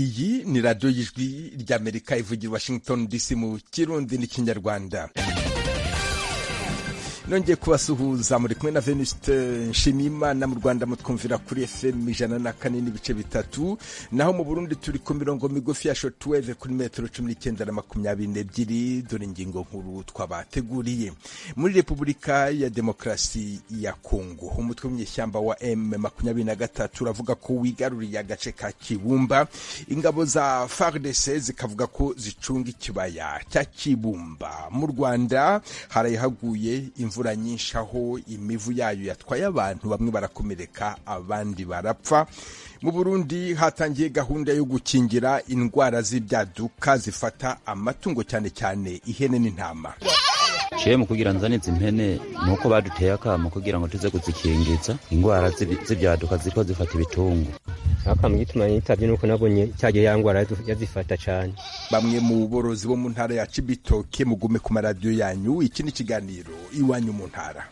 iyi ni radiyo y'ijwi ry'amerika ivugira washington dc mu kirundi n'ikinyarwanda nongeye kubasuhuza muri kumwe na venuste nshimiyimana mu rwanda mutwumvira kuri fm ijana na kane n'ibice bitatu naho mu burundi turi ku mirongo migufi ya shotweve kuri metero cumi n'icyenda na makumyabiri n'ebyiri dore ingingo nkuru twabateguriye muri repubulika ya demokarasi ya kongo umutwe w'umunyeshyamba wa m makumyabiri na gatatu uravuga ko wigaruriye agace ka kibumba ingabo za fardc zikavuga ko zicunga ikibaya cya kibumba mu rwanda harayihaguye imvura nyinshi aho imivu yayo yatwaye abantu bamwe barakomereka abandi barapfa mu burundi hatangiye gahunda yo gukingira indwara z'ibyaduka zifata amatungo cyane cyane ihene n'intama ciye mu kugira nzane izi mpene ni uko baduteye akamo kugira ngo tuze kuzikingiza indwara z'ibyaduka ziriko zifata ibitungo akamo gituma nitavye nuko nabonye cyagiye ya ndwara yazifata cane bamwe mu borozi bo mu ntara ya cibitoke mugume ku maradiyo yanyu iki ni ikiganiro iwanyu mu ntara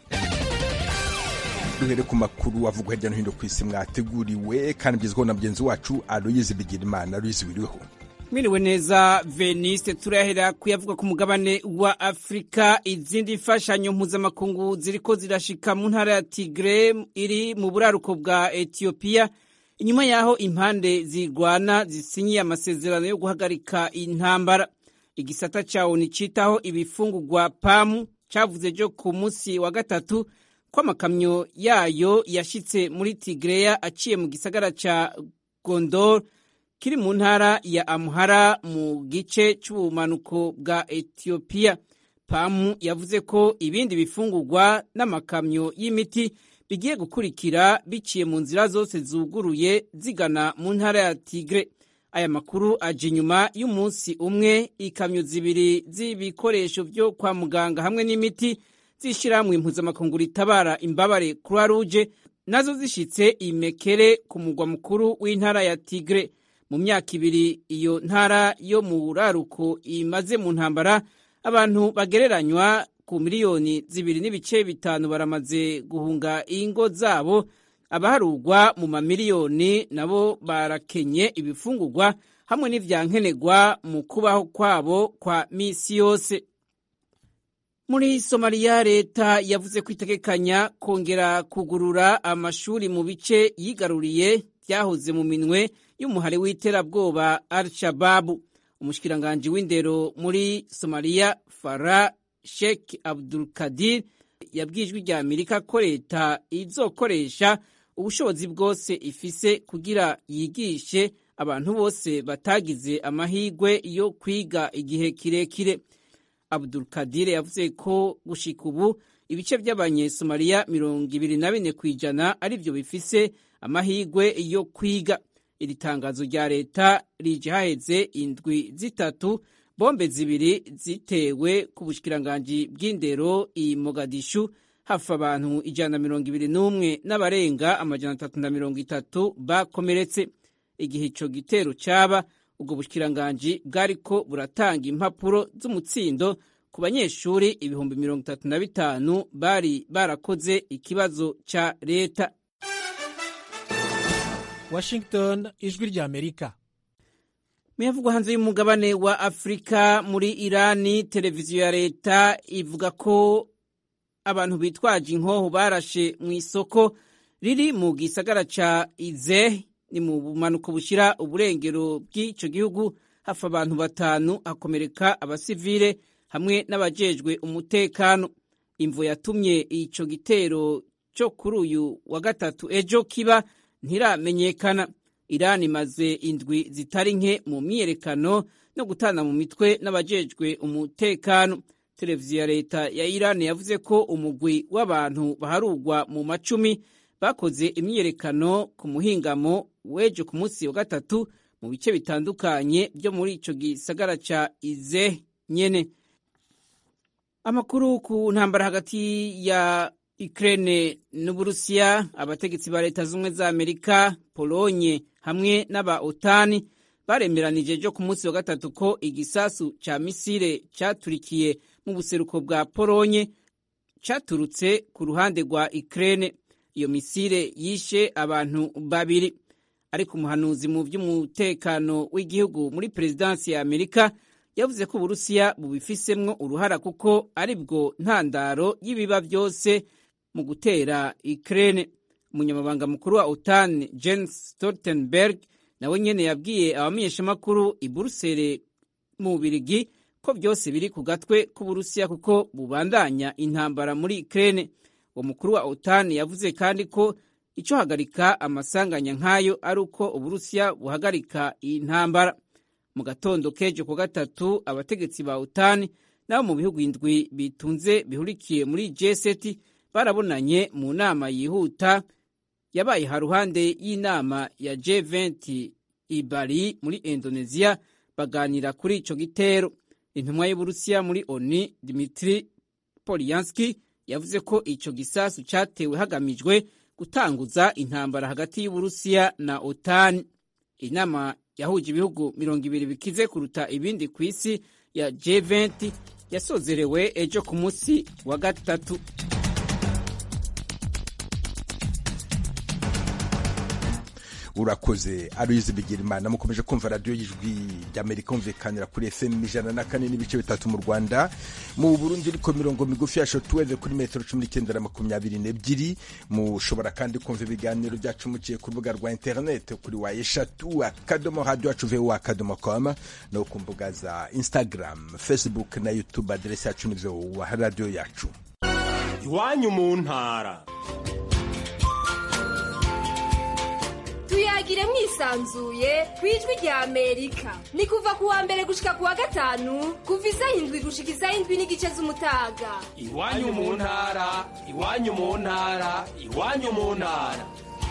duhere ku makuru avugwa hirya no hino ku isi mwateguriwe kandi mugezweho na mugenzi wacu aloyizi bigirimana aloyizi wiriweho mwiriwe neza veniste turahera kuyavuga ku mugabane wa afurika izindi mfashanyo mpuzamakungu ziriko zirashika mu ntara ya tigre iri mu buraruko bwa etiyopiya inyuma y'aho impande zirwana zisinyiye amasezerano yo guhagarika intambara igisata cawo nicitaho ibifungurwa pamu cavuze jo ku munsi wa gatatu ko amakamyo yayo yashitse muri tigreya aciye mu gisagara ca gondor kiri mu ntara ya amuhara mu gice c'ubumanuko bwa etiyopiya pamu yavuze ko ibindi bifungurwa n'amakamyo y'imiti bigiye gukurikira biciye mu nzira zose zuguruye zigana mu ntara ya tigre aya makuru aje inyuma y'umunsi umwe ikamyo zibiri z'ibikoresho vyo kwa muganga hamwe n'imiti z'ishirahamwe impuzamakungu ritabara imbabare croix rouge nazo zishitse imekere ku mugwa mukuru w'intara ya tigre mu myaka ibiri iyo ntara yo mu buraruko imaze mu ntambara abantu bagereranywa ku miliyoni zibiri n'ibice bitanu baramaze guhunga ingo zabo abaharugwa mu mamiliyoni nabo barakenye ibifungurwa hamwe n'ivyankenerwa mu kubaho kwabo kwa misi yose muri somaliya leta yavuze ko itegekanya kongera kugurura amashuri mu bice yigaruriye byahoze mu minwe y'umuhari w'iterabwoba al shababu umushikiranganji w'indero muri somaliya fara sheikh abdulkadir yabwijwe rya amerika ko leta izokoresha ubushobozi bwose ifise kugira yigishe abantu bose batagize amahirwe yo kwiga igihe kirekire abdulkadir yavuze ko gushika ubu ibice by'abanyesomaliya mirongo ibiri na bine ku ijana ari byo bifise amahirwe yo kwiga iri tangazo rya leta rije haheze indwi zitatu bombe zibiri zitewe ku bushikiranganji bw'indero i mogadishu hafi abantu ijana na mirongo ibiri n'umwe n'abarenga amajana atatu na mirongo itatu bakomeretse igihe ico gitero caba ubwo bushikiranganji bwariko buratanga impapuro z'umutsindo ku banyeshuri ibihumbi mirongo itatu na bitanu bari barakoze ikibazo ca leta washington ijwi rya amerika muyavugwa hanze y'umugabane wa afurika muri irani televiziyo ya leta ivuga ko abantu bitwaje inkoho barashe mu isoko riri mu gisagara ca ize ni mu bumanuko bushira uburengero bw'ico gihugu hafi abantu batanu hakomereka abasivile hamwe n'abajejwe umutekano imvo yatumye ico gitero cyo kuri uyu wa gatatu ejo kiba ntiramenyekana irani imaze indwi zitari nke mu myiyerekano no gutana mu mitwe n'abajejwe umutekano televiziyo ya leta ya irani yavuze ko umugwi w'abantu baharugwa mu macumi bakoze imyiyerekano ku muhingamo w'ejo ku munsi wa gatatu mu bice bitandukanye byo muri ico gisagara ca ize nyene amakuru ku ntambara hagati ya Ukraine n'Uburusiya abategetsi ba leta z'ubumwe za Amerika Polonye hamwe n'aba OTAN baremeranije jo ku munsi wa gatatu ko igisasu ca misile caturikiye mu buseruko bwa Polonye caturutse ku ruhande rwa Ukraine iyo misile yishe abantu babiri ariko umuhanuzi mu by'umutekano w'igihugu muri perezidansi ya amerika yavuze ko uburusiya bubifisemwo uruhara kuko ari bwo ntandaro y'ibiba byose mu gutera Ukraine umunyamabanga mukuru wa OTAN Jens Stoltenberg nawe nyene yabwiye abamenyeshamakuru i Buruseli mu Bubirigi ko byose biri ku gatwe k'Uburusiya kuko bubandanya intambara muri Ukraine uwo mukuru wa OTAN yavuze kandi ko ico hagarika amasanganya nk'ayo ari uko Uburusiya buhagarika iyi ntambara mu gatondo k'ejo ku gatatu abategetsi ba OTAN nabo mu bihugu indwi bitunze bihurikiye muri G7 barabonanye mu nama yihuta yabaye haruhande y'inama ya G20 i Bali muri Indonesia baganira kuri ico gitero intumwa y'Uburusiya muri ONU Dmitry Polyanski yavuze ko ico gisasu catewe hagamijwe gutanguza intambara hagati y'Uburusiya na OTAN inama yahuje ibihugu mirongo ibiri bikize kuruta ibindi ku isi ya G20 yasozerewe ejo ku munsi wa gatatu urakoze aruyizi bigirimana mukomeje kumva radiyo y'ijwi ry'amerika humvikanira kuri fm ijana na kane n'ibice bitatu mu rwanda mu burundi ariko mirongo migufi ya shotuweve kuri metero cumi n'icyenda na makumyabiri n'ebyiri mushobora kandi kumva ibiganiro byacu muciye ku rubuga rwa interineti kuri wa eshatu akadomo radiyo yacu vewu akadomo komu no ku mbuga za instagram facebook na youtube aderesi yacu ni vewu radiyo yacu iwanyu mu ntara tuyagire mwisanzuye ku ijwi rya amerika ni kuva ku wa mbere gushika ku wa gatanu kuva isaha indwi gushika isaha indwi n'igice z'umutaga iwanyu mu ntara iwanyu mu ntara iwanyu mu ntara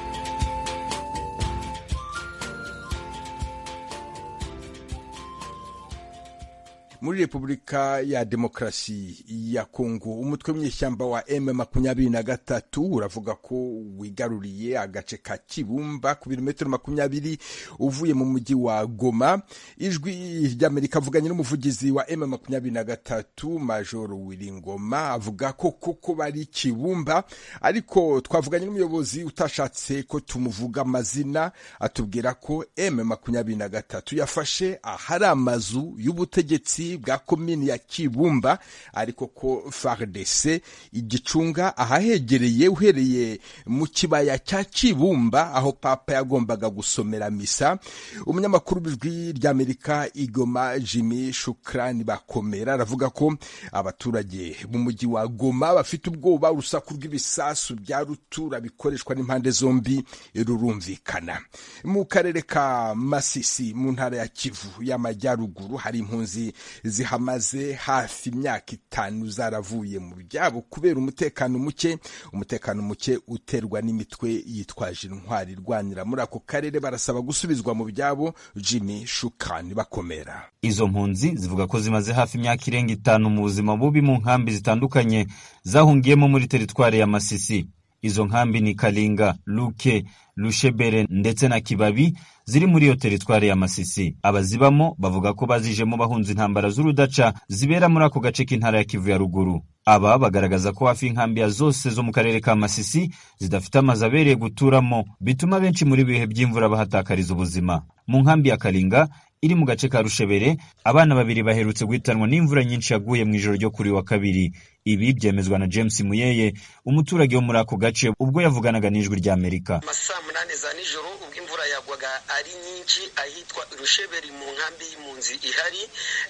muri repubulika ya demokarasi ya kongo umutwe w'inyeshyamba wa m makumyabiri na gatatu uravuga ko wigaruriye agace ka kibumba ku birometero makumyabiri uvuye mu mujyi wa goma ijwi ry'amerika avuganye n'umuvugizi wa m makumyabiri na gatatu majoro wiringoma avuga ko koko bari kibumba ariko twavuganye n'umuyobozi utashatse ko tumuvuga amazina atubwira ko m makumyabiri na gatatu yafashe ahari amazu y'ubutegetsi bwa komini ya Kibumba ariko ko FARDC igicunga ahahegereye uhereye mu kibaya cya Kibumba aho papa yagombaga gusomera misa umunyamakuru w'ijwi ry'Amerika Igoma Jimmy Shukrani bakomera aravuga ko abaturage mu mujyi wa Goma bafite ubwoba urusaku rw'ibisasu bya rutura bikoreshwa n'impande zombi rurumvikana mu karere ka Masisi mu ntara ya Kivu y'amajyaruguru hari impunzi zihamaze hafi imyaka itanu zaravuye mu byabo kubera umutekano muke umutekano muke uterwa n'imitwe yitwaje intwari irwanira muri ako karere barasaba gusubizwa mu byabo Jimmy Shukani bakomera izo mpunzi zivuga ko zimaze hafi imyaka irenga itanu mu buzima bubi mu nkambi zitandukanye zahungiyemo muri teritwari ya Masisi izo nkambi ni Kalinga Luke Lushebere ndetse na Kibabi ziri muri iyo teritwari ya Masisi. Abazibamo bavuga ko bazijemo bahunze intambara z'urudaca zibera muri ako gace k'intara ya Kivu ya ruguru. Aba bagaragaza ko hafi inkambi zose zo mu karere ka Masisi zidafite amazu abereye guturamo, bituma benshi muri bihe by'imvura bahatakariza ubuzima. Mu nkambi ya Kalinga iri mu gace ka Rushebere, abana babiri baherutse guhitanwa n'imvura nyinshi yaguye mu ijoro ryo kuri wa kabiri. Ibi byemezwa na James Muyeye, umuturage wo muri ako gace ubwo yavuganaga n'ijwi ry'Amerika. saa munani za nijoro ubwo imvura yagwaga ari nyinshi ahitwa Rusheberi mu nkambi y'impunzi ihari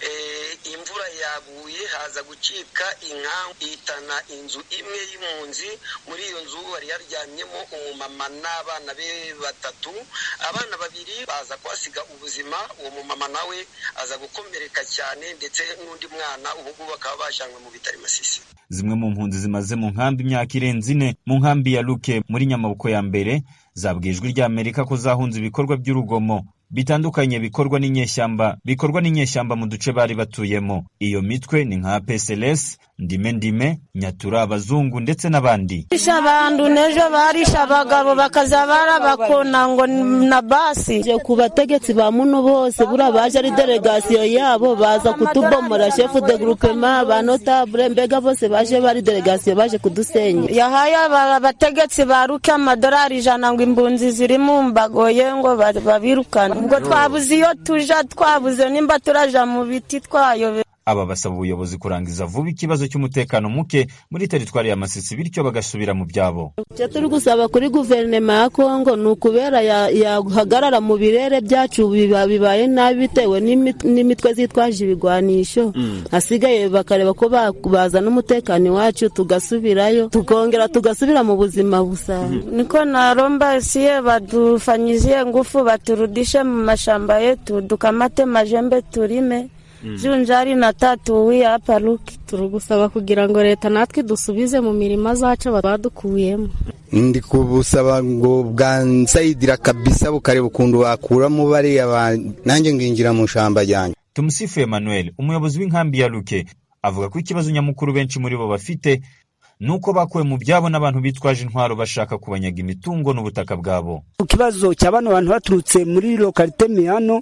imvura yaguye haza gucika inkangu ihitana inzu imwe y'impunzi muri iyo nzu hari haryamyemo umumama n'abana be batatu abana babiri baza kuhasiga ubuzima uwo mumama nawe aza gukomereka cyane ndetse n'undi mwana ubu ngubu bakaba bajanywe mu bitaro Masisi zimwe mu mpunzi zimaze mu nkambi imyaka irenze ine mu nkambi ya Luke muri Nyamaboko ya mbere zabwiye ijwi ry'Amerika ko zahunze ibikorwa by'urugomo bitandukanye bikorwa n'inyeshyamba bikorwa n'inyeshyamba mu duce bari batuyemo iyo mitwe ni nka PSLS ndime ndime nyatura abazungu ndetse n'abandi barisha abantu n'ejo barisha abagabo bakaza barabakona ngo na basi ku bategetsi ba muno bose buriya baje ari delegasiyo yabo baza kutubomora shefu de groupement ba notable mbega bose baje bari delegasiyo baje kudusenya yahaye abategetsi baruke amadolari ijana ngo imbunzi ziri mu mbagoye ngo babirukane ubwo twabuze iyo tuja twabuze nimba turaja mu biti twayobe aba basaba ubuyobozi kurangiza vuba ikibazo cy'umutekano muke muri teritwari ya Masisi bityo bagasubira mu byabo icyo turi gusaba kuri guverinoma ya kongo ni ukubera yahagarara mu birere byacu bibaye nabi bitewe n'imitwe zitwaje ibigwanisho hasigaye bakareba ko bazana umutekano iwacu tugasubirayo tukongera tugasubira mu buzima busanzwe niko naromba siye badufanyizie ngufu baturudishe mu mashamba yetu dukamate majembe turime junjari na tatuwi hapa Luki. turagusaba kugira ngo leta natwe dusubize mu mirima zacu badukuyemo ndi kubusaba ngo bwansayidira kabisa bukareba ukuntu wakuramo bariya nanjye nginjira mu shamba ryanjye tumusifu emmanuel umuyobozi w'inkambi ya luke avuga ko ikibazo nyamukuru benshi muri bo bafite nuko bakuwe mu byabo n'abantu bitwaje intwaro bashaka kubanyaga imitungo n'ubutaka bwabo ku kibazo cya bano bantu baturutse muri lokalite miyano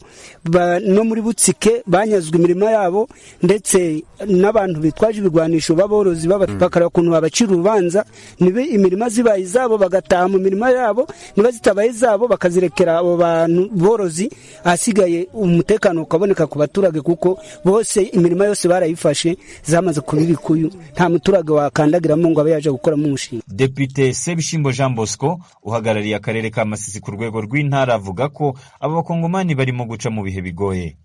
no muri butsike banyazwe imirimo yabo ndetse n'abantu bitwaje ibigwanisho b'aborozi bakareba ukuntu babacira urubanza niba imirima zibaye izabo bagataha mu mirima yabo niba zitabaye izabo bakazirekera abo bantu borozi ahasigaye umutekano ukaboneka ku baturage kuko bose imirima yose barayifashe zamaze kuba ibikuyu nta muturage wakandagiramo ngo abe yaje gukoramo umushinga depite sebishimbo jean bosco uhagarariye akarere ka masisi ku rwego rw'intara avuga ko aba bakongomani barimo guca mu bihe bigoye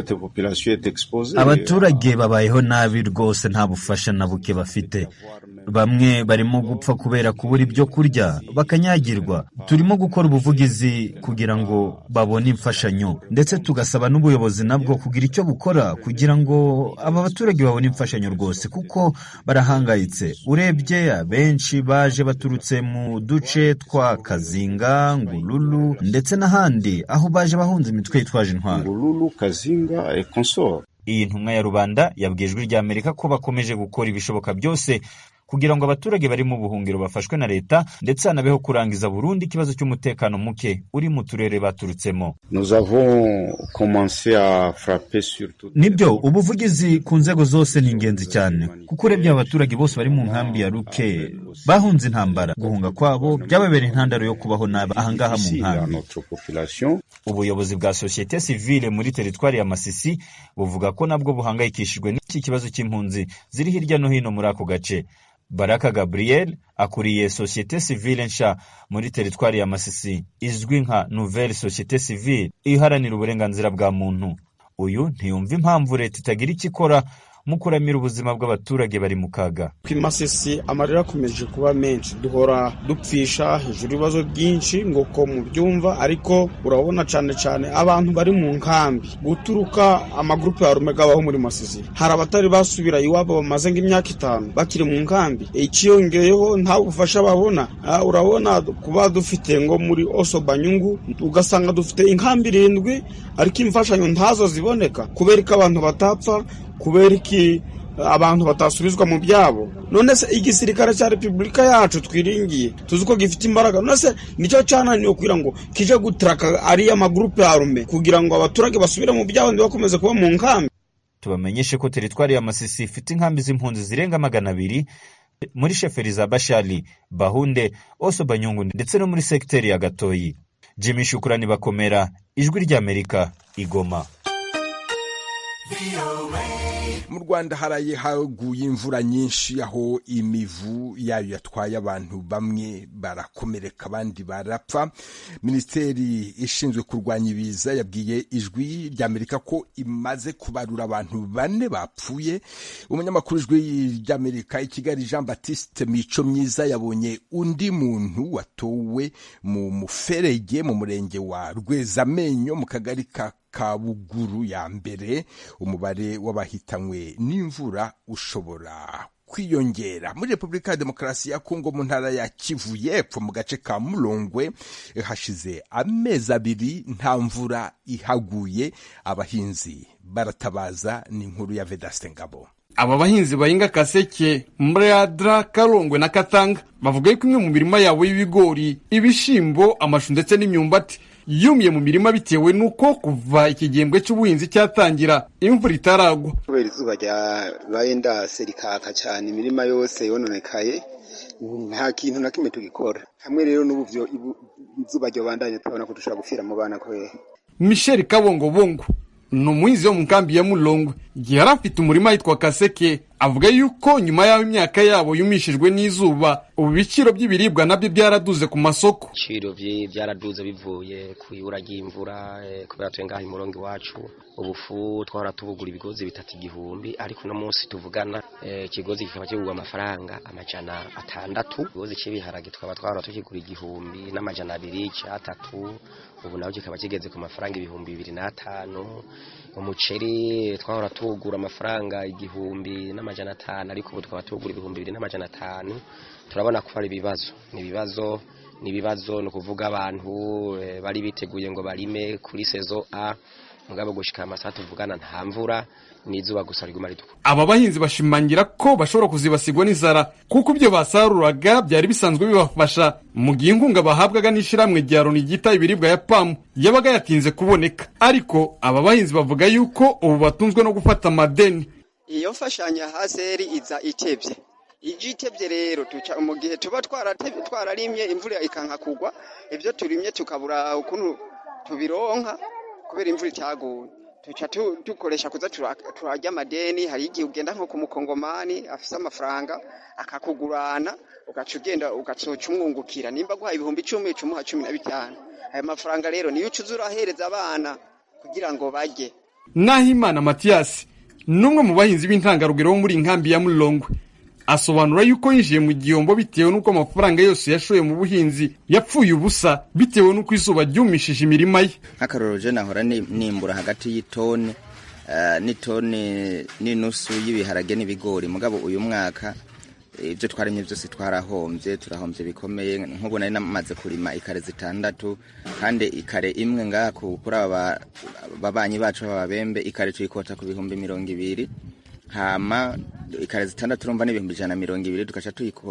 abaturage babayeho nabi rwose nta bufasha na buke bafite bamwe barimo gupfa kubera kubura ibyo kurya bakanyagirwa turimo gukora ubuvugizi kugira ngo babone imfashanyo ndetse tugasaba n'ubuyobozi nabwo kugira icyo bukora kugira ngo aba baturage babone imfashanyo rwose kuko barahangayitse urebye abenshi baje baturutse mu duce twa kazinga ngululu ndetse n'ahandi aho baje bahunze imitwe yitwaje intwaro iyi ntumwa ya rubanda yabwiye ijwi rya amerika ko bakomeje gukora ibishoboka byose kugira ngo abaturage bari mu buhungiro bafashwe na leta ndetse hanabeho kurangiza burundu ikibazo cy'umutekano muke uri mu turere baturutsemo nibyo ubuvugizi ku nzego zose ni ingenzi cyane kuko urebye abaturage bose bari mu nkambi ya ruke bahunze intambara guhunga kwabo byababereye intandaro yo kubaho nabi ahangaha mu nkambi ubuyobozi bwa sosiyete sivile muri teritwari ya masisi buvuga ko nabwo buhangayikishijwe n'iki kibazo cy'impunzi ziri hirya no hino muri ako gace baraka gabriel akuriye sosiyete sivile nsha muri teritwari ya masisi izwi nka nouvelle société civile iharanira uburenganzira bwa muntu uyu ntiyumva impamvu leta itagira icyo ikora mu kuramira ubuzima bw'abaturage bari mu kaga ku masisi amarira akomeje kuba menshi duhora dupfisha hejuru ibibazo byinshi ngo ko mubyumva ariko urabona cyane cyane abantu bari mu nkambi guturuka amagurupe ya rumega abaho muri masisi hari abatari basubira iwabo bamaze nk'imyaka itanu bakiri mu nkambi ikiyongeyeho nta bufasha babona urabona kuba dufite ngo muri oso banyungu ugasanga dufite inkambi irindwi ariko imfashanyo ntazo ziboneka kubera ko abantu batapfa kubera iki abantu batasubizwa mu byabo none se igisirikare cya repubulika yacu twiringiye tuzi ko gifite imbaraga none se nicyo cyananiwe kugira ngo kije gutraka ariya magurupe ya rume kugira ngo abaturage basubire mu byabo ntibakomeze kuba mu nkambi tubamenyeshe ko teritwari ya masisi ifite inkambi z'impunzi zirenga magana abiri muri sheferi za bashali bahunde oso banyungu ndetse no muri segiteri ya gatoyi jimmy shukurani bakomera ijwi ry'amerika igoma mu rwanda haraye haguye imvura nyinshi aho imivu yayo yatwaye abantu bamwe barakomereka abandi barapfa minisiteri ishinzwe kurwanya ibiza yabwiye ijwi ry'amerika ko imaze kubarura abantu bane bapfuye umunyamakuru ijwi ry'amerika i kigali jean batiste mico myiza yabonye undi muntu watowe mu muferege mu murenge wa rwezamenyo mu kagari ka kabuguru ya mbere umubare w'abahitanywe n'imvura ushobora kwiyongera muri repubulika ya demokarasi ya kongo mu ntara ya kivu y'epfo mu gace ka mulongwe hashize amezi abiri nta mvura ihaguye abahinzi baratabaza ni inkuru ya vedaste ngabo aba bahinzi bahinga kaseke mradra karongwe na katanga bavuga yuko imwe mu mirima yabo y'ibigori ibishimbo amashu ndetse n'imyumbati yumiye mu mirima bitewe n'uko kuva iki gihembwe cy'ubuhinzi cyatangira imvura itaragwa kubera izuba ryabaye ndase rikaka cyane imirima yose yononekaye nta kintu na kimwe tugikora hamwe rero n'ubu izuba ryobandanye turabona ko dushobora gupfira mu bana kubera michel kabongobongo ni umuhinzi wo mu nkambi ya mulongwe igihe yari afite umurima yitwa kaseke avuga yuko nyuma y'aho imyaka yabo yumishijwe n'izuba ubu ibiciro by'ibiribwa nabyo byaraduze ku masoko ibiciro byaraduze bivuye ku ibura ry'imvura kubera tuye ngaho imurongo iwacu ubufu twahora tubugura ibigozi bitatu igihumbi ariko uno munsi tuvugana ikigozi kikaba kigurwa amafaranga amajana atandatu ikigozi cy'ibiharage tukaba twahora tukigura igihumbi n'amajana abiri cyatatu ubu naho kikaba kigeze ku mafaranga ibihumbi bibiri n'atanu umuceri twahora tuwugura amafaranga igihumbi n'amajana atanu ariko ubu tukaba tuwugura ibihumbi bibiri n'amajana atanu turabona ko hari ibibazo ni ibibazo ni ibibazo ni ukuvuga abantu bari biteguye ngo barime kuri sezo a mugabo gushika amasaha tuvugana nta mvura n'izuba gusa riguma ritukura aba bahinzi bashimangira ko bashobora kuzibasigwa n'inzara kuko ibyo basaruraga byari bisanzwe bibafasha mu gihe inkunga bahabwaga n'ishyirahamwe rya loni ryita ibiribwa ya pamu yabaga yatinze kuboneka ariko aba bahinzi bavuga yuko ubu batunzwe no gufata amadeni iyo mfashanyo haseri iza itebye ije itebye rero mu gihe tuba twararimye imvura ikanka kugwa ibyo turimye tukabura ukuntu tubironka kubera imvura itaguye tuca dukoresha kuza turarya amadeni hari igihe ugenda nko ku mukongomani afise amafaranga akakugurana ugaca ugenda ugacoca umwungukira nimba guhaye ibihumbi icumi uca umuha cumi na bitanu ayo mafaranga rero niyo ucuza urahereza abana kugira ngo barye nahimana matiyasi ni umwe mu bahinzi b'intangarugero bo muri inkambi ya mulongwe asobanura yuko yinjiye mu gihombo bitewe n'uko amafaranga yose yashoye mu buhinzi yapfuye ubusa bitewe n'uko izuba ryumishije imirima ye nk'akarorero je nahora nimbura hagati y'itoni n'itoni n'inusu y'ibiharage n'ibigori mugabo uyu mwaka ibyo twarimye byose twarahombye turahombye bikomeye nk'ubu nari namaze kurima ikare zitandatu kandi ikare imwe ngaha kuri aba babanyi bacu b'ababembe ikare tuyikota ku bihumbi mirongo ibiri hama ikare zitandatu urumva n'ibihumbi ijana na mirongo ibiri tugaca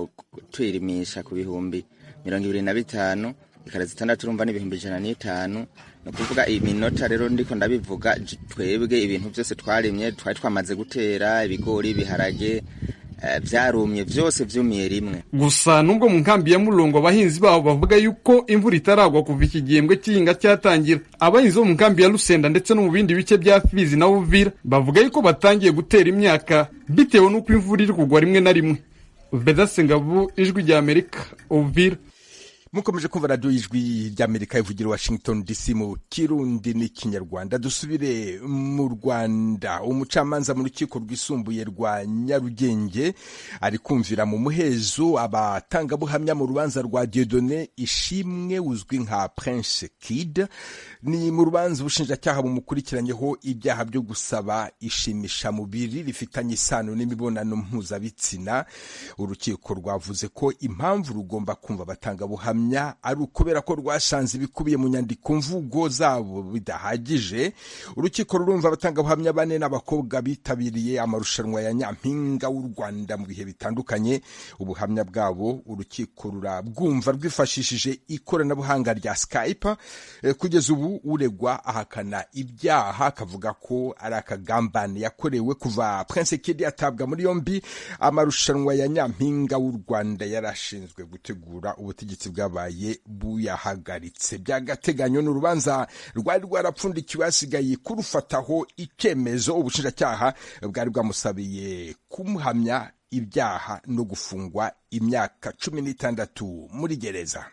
tuyirimisha ku bihumbi mirongo ibiri na bitanu ikare zitandatu urumva n'ibihumbi ijana n'itanu ni ukuvuga iminota rero ndiko ndabivuga twebwe ibintu byose twarimye twari twamaze gutera ibigori ibiharage byarumye byose byumiye rimwe gusa nubwo mu nkambi ya murongo abahinzi babo bavuga yuko imvura itaragwa kuva iki gihembwe cy'ihinga cyatangira abahinzi bo mu nkambi ya rusenda ndetse no mu bindi bice bya fizi na uvira bavuga yuko batangiye gutera imyaka bitewe n'uko imvura iri kugwa rimwe na rimwe vedasengabu ijwi rya amerika uvira mukomeje kumva radiyo y'ijwi ry'amerika ivugira washington dc mu kirundi n'ikinyarwanda dusubire mu rwanda umucamanza mu rukiko rwisumbuye rwa nyarugenge ari kumvira mu muhezo abatangabuhamya mu rubanza rwa diodone ishimwe uzwi nka prince kid ni mu rubanza ubushinjacyaha bumukurikiranyeho ibyaha byo gusaba ishimishamubiri rifitanye isano n'imibonano mpuzabitsina urukiko rwavuze ko impamvu rugomba kumva abatangabuhamya ari ukubera ko rwasanze ibikubiye mu nyandiko mvugo zabo bidahagije urukiko rurumva abatangabuhamya bane n'abakobwa bitabiriye amarushanwa ya nyampinga w'u rwanda mu bihe bitandukanye ubuhamya bwabo urukiko rurabwumva rwifashishije ikoranabuhanga rya skype kugeza ubu uregwa ahakana ibyaha akavuga ko ari akagambane yakorewe kuva prince kid atabwa muri yombi amarushanwa ya nyampinga w'u rwanda yarashinzwe gutegura ubutegetsi bwabaye buyahagaritse by'agateganyo ni urubanza rwari rwarapfundikiwe hasigaye kurufataho icyemezo ubushinjacyaha bwari bwamusabiye kumuhamya ibyaha no gufungwa imyaka cumi n'itandatu muri gereza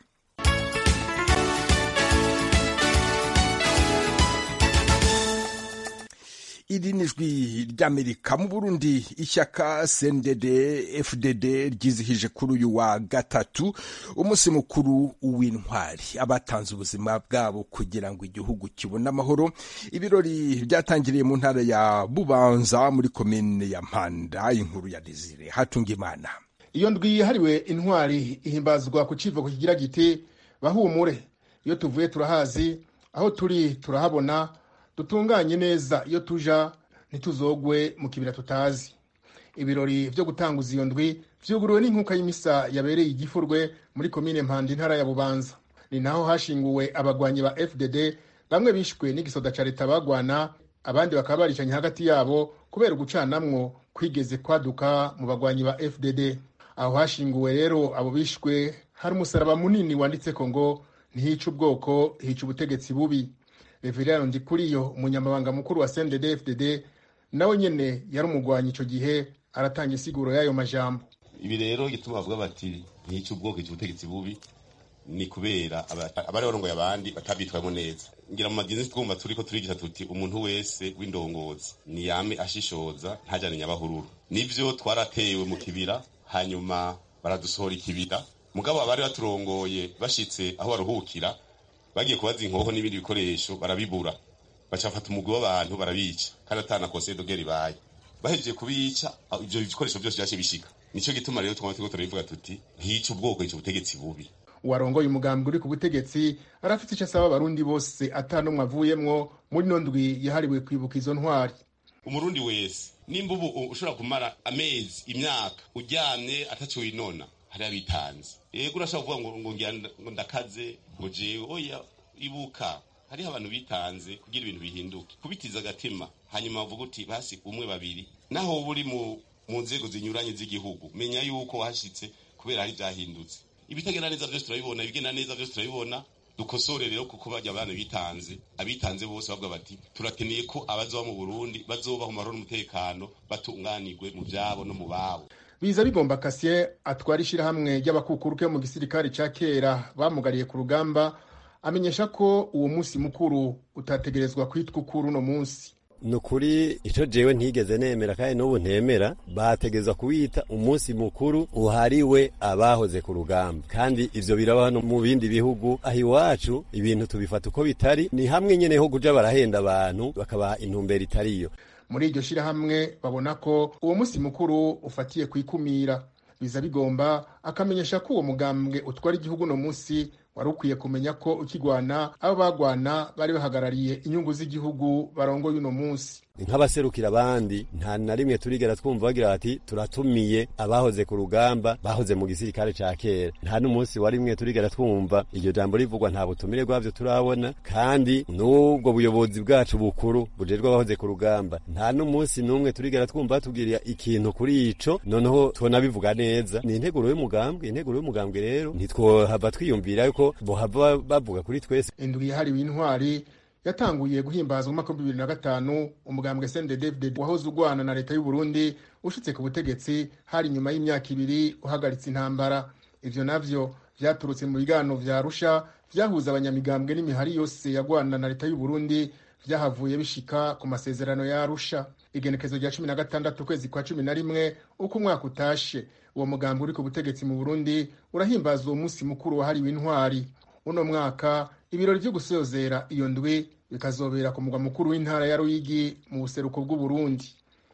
iri ni ijwi ry'amerika mu burundi ishyaka cndd fdd ryizihije kuri uyu wa gatatu umunsi mukuru w'intwari abatanze ubuzima bwabo kugira ngo igihugu kibone amahoro ibirori byatangiriye mu ntara ya bubanza muri komine ya mpanda inkuru ya desire hatunga imana iyo ndwi yahariwe intwari ihimbazwa ku kivugo kigira giti bahumure iyo tuvuye turahazi aho turi turahabona dutunganye neza iyo tuja ntituzogwe mu kibira tutazi ibirori byo gutanguza iyo ndwi vyuguruwe n'inkuka y'imisa yabereye igifurwe muri komine mpanda intara ya bubanza ni naho hashinguwe abagwanyi ba fdd bamwe bishwe n'igisoda ca leta bagwana abandi bakaba baricanye hagati yabo kubera ugucanamwo kwigeze kwaduka mu bagwanyi ba fdd aho hashinguwe rero abo bishwe hari umusaraba munini wanditseko ngo ntihica ubwoko hica ubutegetsi bubi reveriyano ndikuriyo umunyamabanga mukuru wa cndd fdd nawe nyene yari umugwanyi ico gihe aratanga isiguro y'ayo majambo ibi rero gituma bavuga bati ntihica ubwoko hica ubutegetsi bubi ni kubera abari barongoye abandi batabitwayemo neza ngira mu madini twumva turiko turigisha tuti umuntu wese w'indongozi niyame ashishoza ntajane nyabahururu nivyo twaratewe mu kibira hanyuma baradusohora ikibira mugabo abari baturongoye bashitse aho baruhukira bagiye kubaza inkoho n'ibindi bikoresho barabibura bacafata umugwi w'abantu barabica kandi atana conseil de guerre ibaye bahejeje kubica ivyo bikoresho byose vyaje bishika nico gituma rero twama turiko turabivuga tuti ntiyica ubwoko yica ubutegetsi bubi uwarongoye umugambi uri ku butegetsi arafite icyo asaba abarundi bose atanumwe avuyemwo muri no ndwi yahariwe kwibuka izo ntwari umurundi wese nimba ubu ushobora kumara amezi imyaka uryamye ataco winona hari abitanze yego urashobora kuvuga ngo ngo ndakaze ngo jewe oya ibuka hariho abantu bitanze kugira ibintu bihinduke kubitiza agatima hanyuma bavuga uti basi umwe babiri naho uba uri mu nzego zinyuranye z'igihugu menya yuko wahashitse kubera hari ivyahindutse ibitagenda neza vyose turabibona ibigenda neza vyose turabibona dukosore rero kuko bajya abana bitanze abitanze bose bavuga bati turakeneye ko abazoba mu burundi bazobaho mu mahoro n'umutekano batunganirwe mu vyabo no mu babo biza bigomba kasien atwara ishirahamwe ry'abakukuruke mu gisirikare ca kera bamugariye ku rugamba amenyesha ko uwo munsi mukuru utategerezwa kwitwa ukuri uno munsi ni ukuri icyo jewe ntigeze nemera kandi n'ubu ntemera bategeza kuwita umunsi mukuru uhariwe abahoze ku rugamba kandi ivyo birabaho no mu bindi bihugu aho iwacu ibintu tubifata uko bitari ni hamwe nyene ho kuja barahenda abantu bakabaha intumbero itariyo muri iryo shirahamwe babona ko uwo munsi mukuru ufatiye kwikumira biza bigomba akamenyesha ko uwo mugambwe utwara igihugu no munsi wari ukwiye kumenya ko ukigwana abo bagwana bari bahagarariye inyungu z'igihugu barongoye uno munsi nk'abaserukira abandi nta na rimwe turigera twumva bagira bati turatumiye abahoze ku rugamba bahoze mu gisirikare ca kera nta n'umunsi wa rimwe turigera twumva iryo jambo rivugwa nta butumire bwavyo turabona kandi n'ubwo buyobozi bwacu bukuru bujejwe abahoze ku rugamba nta n'umunsi n'umwe turigera twumva batubwirira ikintu kuri ico noneho tubona bivuga neza ni integuro y'umugambwe integuro y'umugambwe rero ntitwohava twiyumvira yuko bohava bavuga kuri twese indwi yahariwe intwari yatanguye guhimbazwa umwaka w'ibihumbi bibiri na gatanu umugambwe sende david wahoze ugwana na leta y'u Burundi ushitse ku butegetsi hari inyuma y'imyaka ibiri uhagaritse intambara ivyo navyo vyaturutse mu biganiro vya arusha vyahuza abanyamigambwe n'imihari yose yagwana na leta y'u Burundi vyahavuye bishika ku masezerano ya arusha igenekezo rya cumi na gatandatu ukwezi kwa cumi na rimwe uko umwaka utashe uwo mugambi uri ku butegetsi mu burundi urahimbaza uwo munsi mukuru wahariwe intwari uno mwaka ibirori vyo gusozera iyo ndwi bikazobera ku mugwa mukuru w'intara ya ruyigi mu buseruko bw'uburundi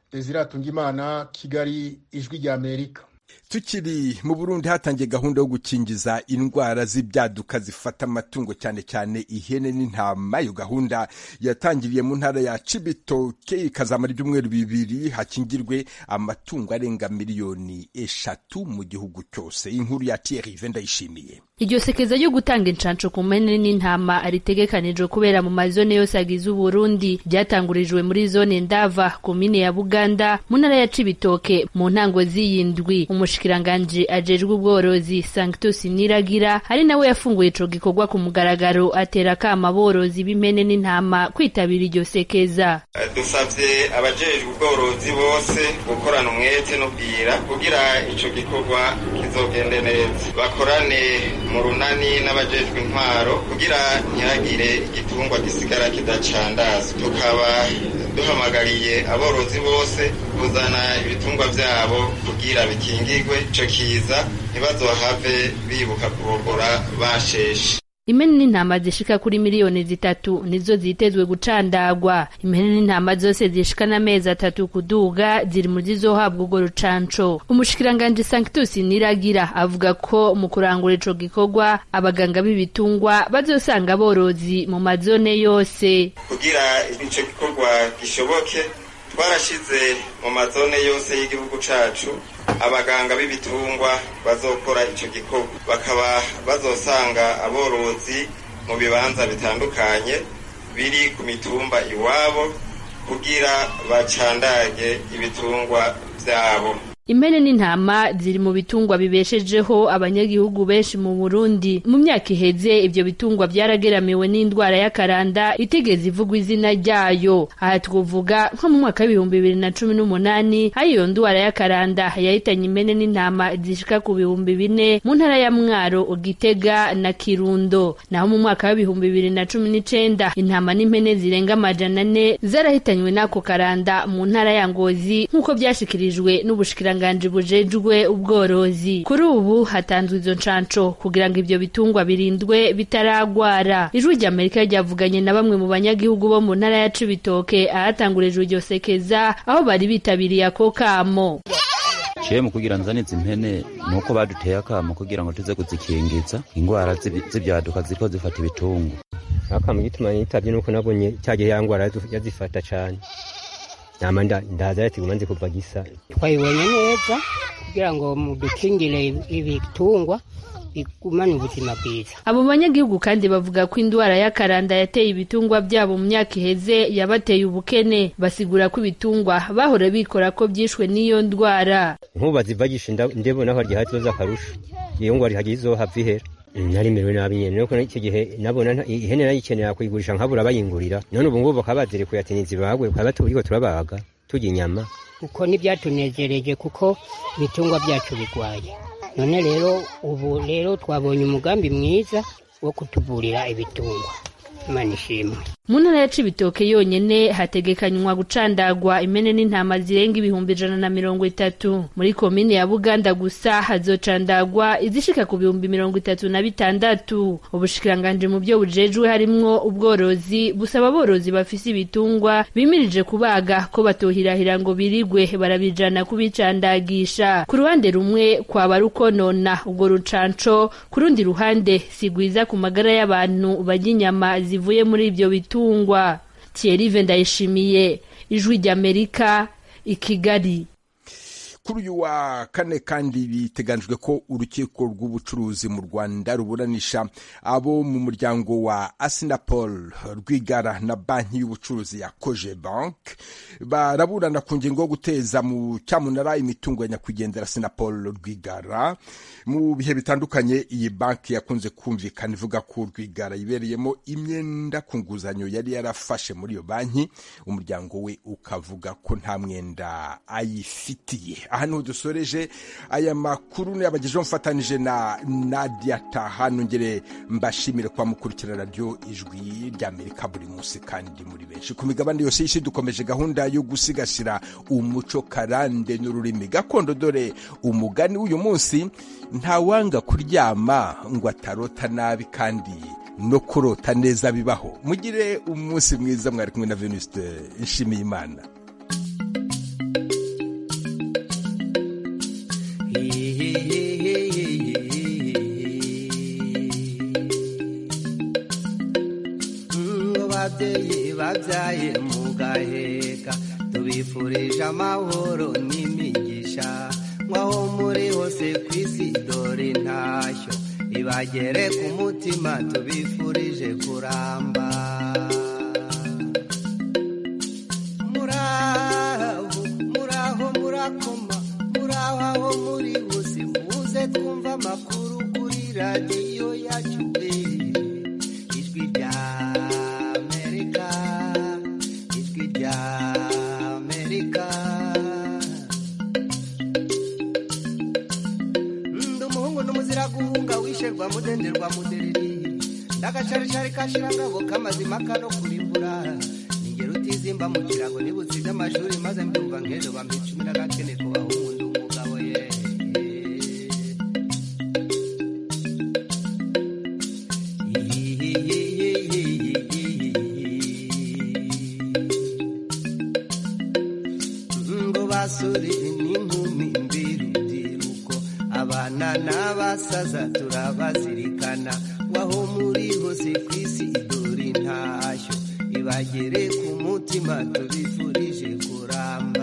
Imana kigali ijwi rya amerika tukiri mu burundi hatangiye gahunda yo gukingiza indwara z'ibyaduka zifata amatungo cyane cyane ihene n'intama iyo gahunda yatangiriye mu ntara ya cibitoke ikazamara ibyumweru bibiri hakingirwe amatungo arenga miliyoni eshatu mu gihugu cyose inkuru ya Thierry ndayishimiye iryo sekeza ryo gutanga inshansho ku mpene n'intama ritegekanijwe kubera mu mazone yose agize uburundi ryatangurijwe muri zone ndava komine ya buganda mu ntara ya cibitoke mu ntango z'iyindwi umushikiranganji ajejwe ubworozi sanctus niragira ari nawe yafunguye ico gikorwa ku mugaragaro atera akama aborozi b'impene n'intama kwitabira iryo sekeza dusavye abajejwe ubworozi bose gukorana umwete no bwira kugira ico gikorwa kizogende neza bakorane mu runani n'abajejwe intwaro kugira ntihagire igitungwa gisigara kidacandazwa tukaba duhamagariye aborozi bose kuzana ibitungwa byabo kugira bikingirwe ico kiza ntibazohave bibuka kurogora basheshe impene n'intama zishika kuri miliyoni zitatu nizo zitezwe gucandagwa impene n'intama zose zishika n'amezi atatu kuduga ziri mu zizohabwa urwo rucanco umushikiranganji sanctus niragira avuga ko mu kurangura ico gikorwa abaganga b'ibitungwa bazosanga aborozi mu mazone yose kugira ico gikorwa gishoboke twarashize mu mazone yose y'igihugu cacu abaganga b'ibitungwa bazokora ico gikorwa bakaba bazosanga aborozi mu bibanza bitandukanye biri ku mitumba iwabo kugira bacandage ibitungwa vyabo impene n'intama ziri mu bitungwa bibeshejeho abanyagihugu benshi mu Burundi mu myaka iheze ibyo bitungwa byarageramiwe n'indwara y'akaranda itigeze ivugwa izina ryayo aha twavuga nko mu mwaka w'ibihumbi bibiri na cumi n'umunani aho iyo ndwara y'akaranda yahitanye impene n'intama zishika ku bihumbi bine mu ntara ya Mwaro Gitega na Kirundo naho mu mwaka w'ibihumbi bibiri na cumi n'icenda intama n'impene zirenga amajana ane zarahitanywe n'ako karanda mu ntara ya Ngozi nk'uko byashikirijwe n'ubushikira ubushkiranganji bujejwe ubworozi kuri ubu hatanzwe izo ncanco kugira ngo ivyo bitungwa birindwe bitaragwara ijwi ry'amerika ryavuganye na bamwe mu banyagihugu bo mu ntara ya cibitoke ahatangurijwe iryo sekeza aho bari bitabiriye ako kamo ciye mu kugira nzane izi mpene nuko baduteye akamo kugira ngo tuze kuzikingiza ingwara z'ibyaduka ziko zifata ibitungwa akamo gituma nitavye nuko nabonye cyagihe ya ngwara yazifata cane nama ndaza yatiguma nzi kuva gisa twayibonye neza kugira ngo mudukingire ibitungwa bigumane ubuzima bwiza abo banyagihugu kandi bavuga ko indwara y'akaranda yateye ibitungwa byabo mu myaka iheze yabateye ubukene basigura ko ibitungwa bahora bikora ko byishwe n'iyo ndwara nk'ubu bazivagisha ndebona ko harya hazoza akarusho iyo ngwara hagiye izohava ihera narimerewe nabi nyene nuko icyo gihe nabona ihene nayikenera kuyigurisha nkabura bayingurira none ubu ngubu bakaba bazirekuye ati nizibagwe bakaba turiko turabaga turya inyama uko ntibyatunezereje kuko ibitungwa byacu bigwaye none rero ubu rero twabonye umugambi mwiza wo kutuvurira ibitungwa imana ishimwe mu ntara ya cibitoke yonyene hategekanywa gucandagwa impene n'intama zirenga ibihumbi ijana na mirongo itatu muri komine ya buganda gusa hazocandagwa izishika ku bihumbi mirongo itatu na bitandatu ubushikiranganji mu byo bujejwe harimwo ubworozi busaba aborozi bafise ibitungwa bimirije kubaga ko batohirahira ngo birigwe barabijana kubicandagisha ku ruhande rumwe kwaba rukonona ubwo rucanco ku rundi ruhande sigwiza ku magara y'abantu barya inyama zivuye muri ibyo bitungwa bitungwa Thierry Vendayishimiye ijwi ry'Amerika i Kigali kuri uyu wa kane kandi biteganijwe ko urukiko rw'ubucuruzi mu rwanda ruburanisha abo mu muryango wa asinapol rwigara na banki y'ubucuruzi ya koje bank baraburana ku ngingo yo guteza mu cyamunara imitungo ya nyakwigendera sinapol rwigara mu bihe bitandukanye iyi banki yakunze kumvikana ivuga ko rwigara ibereyemo imyenda ku nguzanyo yari yarafashe muri iyo banki umuryango we ukavuga ko nta mwenda ayifitiye aha niho dusoreje aya makuru yabagejeho mfatanije na nadia taha nongere mbashimire kwa mukurikira radiyo ijwi ry'amerika buri munsi kandi muri benshi ku migabane yose y'isi dukomeje gahunda yo gusigasira umuco karande n'ururimi gakondo dore umugani w'uyu munsi ntawanga kuryama ngo atarota nabi kandi no kurota neza bibaho mugire umunsi mwiza mwari kumwe na venuste nshimiye imana babyeyi babyaye mu gaheka tubifurije amahoro n'imigisha nk'aho muri hose ku isi dore intashyo ibagere ku mutima tubifurije kuramba muraho muraho murakoma muraho aho muri hose muze twumva amakuru kuri radiyo yacu ijwi rya amerika ijwi rya amerika ndi umuhungu n'umuzira guhunga wisherwa mudenderwa mudereri ndagacaricari kashirangabo k'amazima kano kurimbura ningero utizima simba mu kirago nibutsinze amashuri maze mbyumva nk'ejo bampa icumi n'agakene kubaho ubundi umugabo ye ngo basore n'inkumi mbirubyiruko abana n'abasaza turabazirikana waho muri hose ku isi dore intashyo ibagere ku mutima tubifurije kuramba